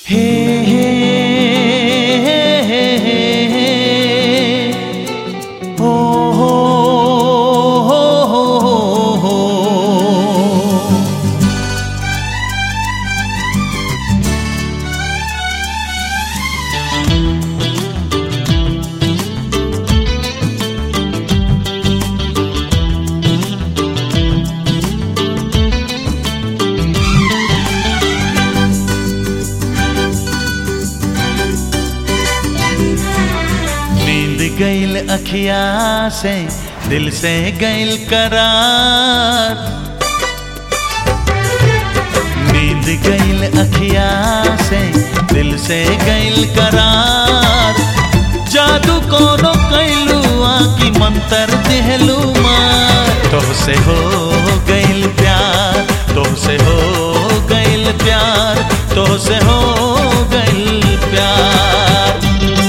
हे हे हे हे हे हो हो हो हो हो नींद गईल अखिया से दिल से गईल करार नींद गईल अखिया से दिल से गईल करार जादू कोनो कैलू आकी मंतर दिहलू मार तोहसे हो गईल प्यार तोहसे हो गईल प्यार तोहसे हो गईल प्यार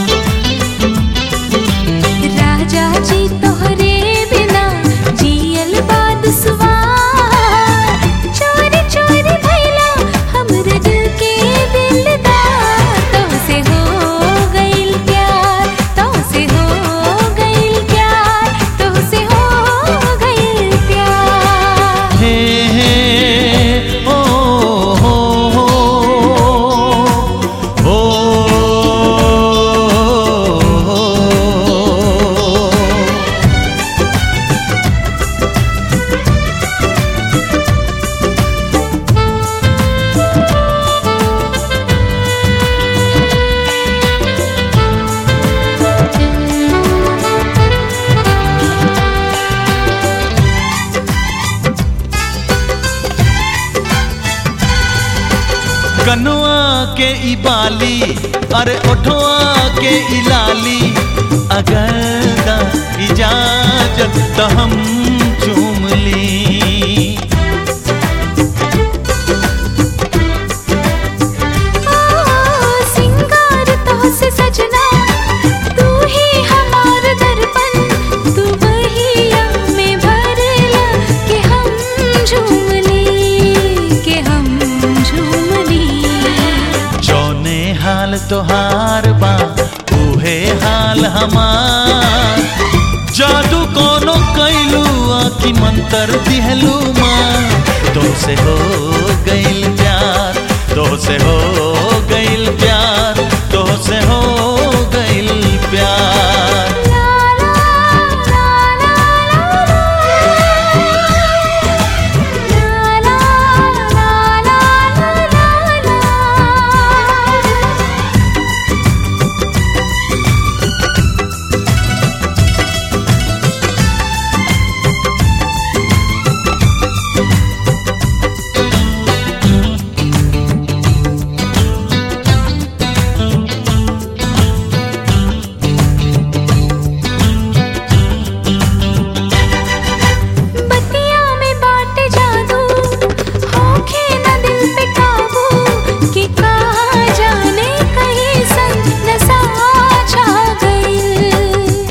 राजा जी तोहरे बिना जियल बाद सुवार चोरी चोरी भैला हमरे दिल के दिलदार तोहसे हो गइल प्यार तोहसे हो गइल प्यार तोहसे हो गइल प्यार हे हे ओ हो हो हो हो कनुआ के ई बाली अरे ओठवा के ई लाली अगर दा इजाजत तो हम चूम ली सिंगार तोहसे सजना तू ही हमार दर्पण तू वही में भरला के हम झूम ली के हम झूम ली जौने हाल तोहार बा उहे हाल हमार जादू कोनो कैलू आकी मंतर दिहलू माँ तुमसे हो गइल प्यार तुमसे हो गइल प्यार तुमसे हो गइल प्यार ला ला ला ला ला ला ला ला ला बतिया में बाटे जादू होखे न दिल पे काबू कि कहाँ जाने कहीं संग नशा छा गई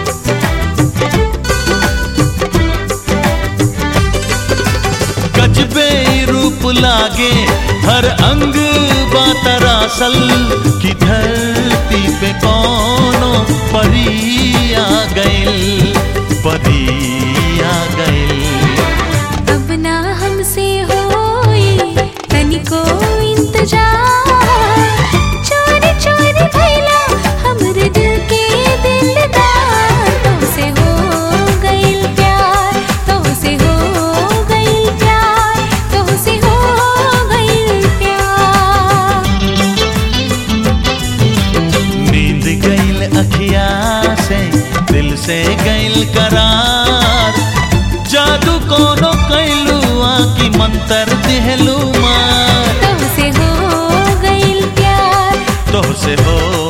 गजबे रूप लागे हर अंग बातरासल की धरती पे कोनो परी आ गइल परी आ गइल अब ना हमसे होई तनिको इंतजार चोरी चोरी भैला हमरे दिल के दिलदार तोहसे हो गइल प्यार तोहसे हो गइल प्यार तोहसे हो गइल प्यार नींद गइल अखिया से दिल से गइल करार जादू कोनो कैलू आकी मंतर दिहलू मार तोहसे हो गइल प्यार तोहसे हो